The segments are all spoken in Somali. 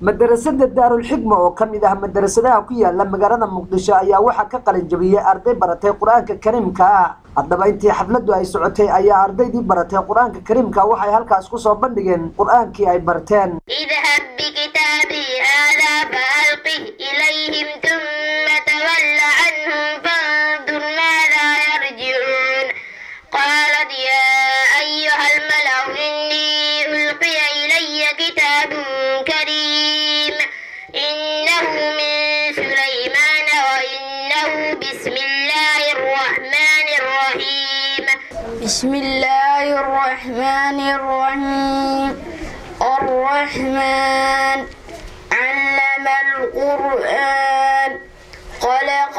madarasada daarulxikma oo ka mid ah madarasadaha ku yaala magaalada muqdisho ayaa waxaa ka qalin jabiyey arday baratay qur-aanka kariimka ah haddaba intii xafladdu ay socotay ayaa ardaydii baratay qur-aanka kariimka waxay halkaas ku soo bandhigeen qur-aankii ay barteen اذهب بكتابي هذا فألقه إليهم ثم تول عنهم فانظر ماذا يرجعون قالت يا أيها الملأ إني ألقي إلي كتاب كريم إنه من سليمان وإنه بسم الله الرحمن الرحيم بسم الله الرحمن الرحيم الرحمن علم القرآن خلق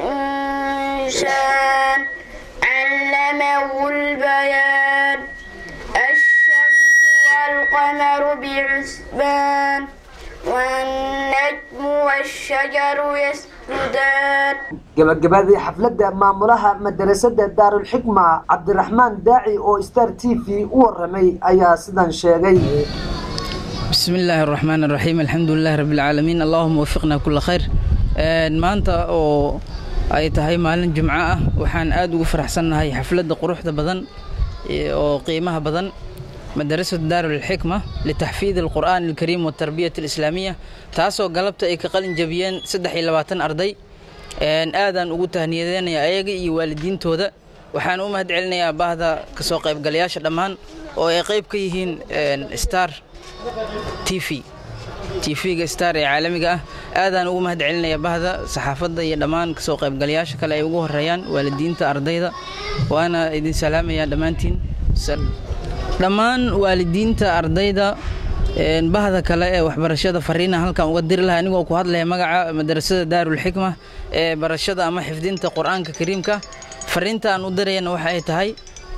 الإنسان علمه البيان الشمس والقمر بحسبان والنجم والشجر يسجدان gabagabadii xafladda maamulaha madarasada daarulxikma cabdiraxmaan daaci oo star t v u waramay ayaa sidan sheegay بسم الله الرحمن الرحيم الحمد لله رب العالمين اللهم وفقنا كل خير maanta oo ay tahay maalin jimco ah waxaan aad ugu faraxsannahay xafladda quruxda badan oo qiimaha badan madarasatu daarulxikma litaxfiid alqur'aan alkariim waltarbiyat alislaamiya taasoo galabta ay ka qalin jabiyeen saddex iyo labaatan arday aadaan ugu tahniyadeynayaa ayaga iyo waalidiintooda waxaan u mahad celinayaa baahda kasoo qaybgalayaasha dhammaan oo ay qayb ka yihiin star t v tv-ga star ee caalamiga ah aadaan ugu mahad celinayaa bahda saxaafadda iyo dhammaan kasoo qaybgalayaasha kale ay ugu horeeyaan waalidiinta ardayda waana idin salaamayaa dhammaantiin dhammaan waalidiinta ardayda bahda kale ee waxbarashada fariina halkan uga diri laha anigoo ku hadlaya magaca madarasada daarulxikma ee barashada ama xifdinta qur-aanka kariimka fariinta aan u dirayana waxa ay tahay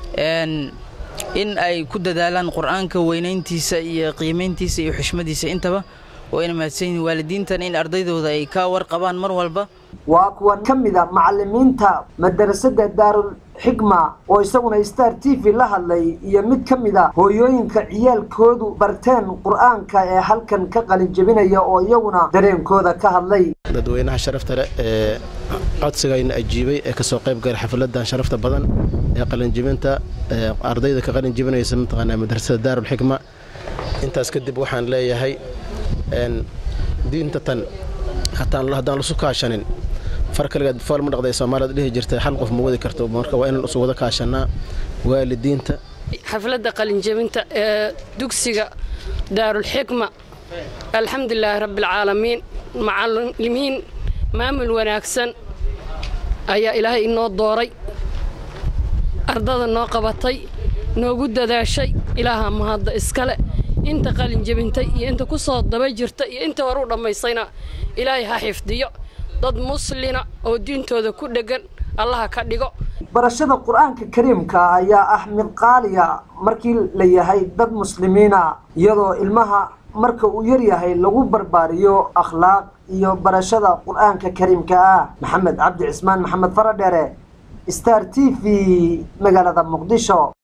in ay ku dadaalaan qur-aanka weynayntiisa iyo qiimayntiisa iyo xushmadiisa intaba wayna mahadsan yihiin waalidiintan in ardaydooda ay ka warqabaan mar walba waa kuwan ka mid a macalimiinta madarasada daarulxikma oo isaguna star t v la hadlay iyo mid ka mid a hooyooyinka ciyaalkoodu barteen qur-aanka ee halkan ka qalin jebinaya oo iyaguna dareenkooda ka hadlay dadweynaha sharafta leh ee codsigayna ajiibay ee kasoo qayb galay xafladan sharafta badan ee qalinjibinta ardayda ka qalin jibinaysa mataqaanaa madrasada daarulxikma intaas kadib waxaan leeyahay diinta tan haddaan lasu kaashanin far kaligeed fool ma dhaqday soomaalida dhihi jirtay hal qof ma wadi karto marka waa inaan isu wada kaashanaa waalidiinta xafladda qalinjebinta ee dugsiga daarulxikma alxamdulilaahi rabbialcaalamiin macalimiin maamul wanaagsan ayaa ilaahay inoo dooray ardada noo qabatay noogu dadaashay ilaaha mahadda iskale inta qalin jebintay iyo inta ku soo daba jirta iyo inta horu dhammaysayna ilaahay ha xifdiyo dad muslina oo diintooda ku dheggan allaha ka dhigo barashada qur-aanka kariimka ayaa ah mid qaaliya markii la yahay dad muslimiina iyadoo ilmaha marka uu yaryahay lagu barbaariyo akhlaaq iyo barashada qur-aanka kariimka ah maxamed cabdi cismaan maxamed faradheere star t v magaalada muqdisho